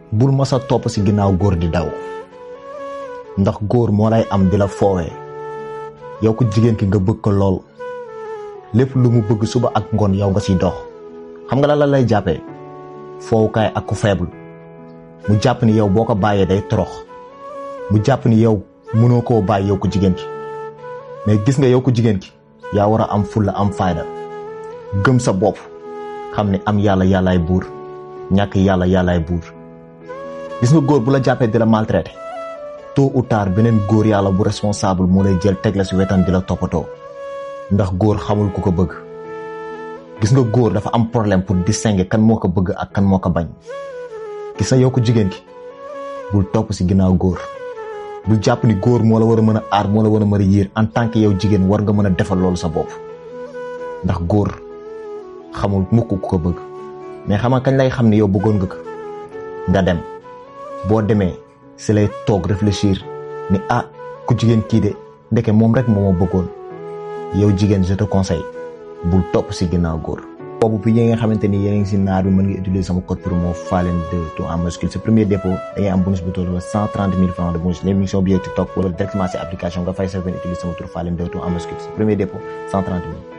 bul ma sa topp si ginnaaw góor di daw ndax góor moo lay am di la foowee yow ko jigéen ki nga bëgg ko lool lépp lu mu bëgg suba ak ngoon yow nga siy dox xam nga la la lay jàppee foowukaay ak ku faible mu jàpp ni yow boo ko bàyyee day torox mu jàpp ni yow mënoo koo bàyyi yow ko jigéen ki mais gis nga yow ko jigéen ki yaa war a am fulla am fayda gëm sa bopp xam ne am yàlla yàllaay buur ñàkk yàlla yàllaay buur gis nga góor bu la jàppee di la maltraité tôt ou tard beneen góor yàlla bu responsable moo lay jël teg la si wetam di la toppatoo ndax góor xamul ku ko bëgg gis nga góor dafa am problème pour distinguer kan moo ko bëgg ak kan moo ko bañ gis nga yow ko jigéen ki bul topp si ginnaaw góor bul jàpp ni góor moo la war a mën a aar moo la war a mën a yiir en tant que yow jigéen war nga mën a defal loolu sa bopp ndax góor xamul mukk ku ko bëgg mais xam nga kañ lay xam ni yow bëggoon nga ko nga dem boo demee si lay toog réfléchir ni ah ku jigéen kii de ndeke moom rek moo ma bëggoon yow jigéen je te conseille bul topp si ginnaaw góor. boobu bi yi nga xamante ni yéen a ngi si naar bi mën nga utiliser sama code promo Falen de tout en majuscule sa premier dépôt da ngay am bonus bu toll cent trente mille francs de bonus l'émission bi TikTok wala directement si application nga fay sa benn utiliser sama tur Falen de tout en majuscule sa premier dépôt cent trente mille.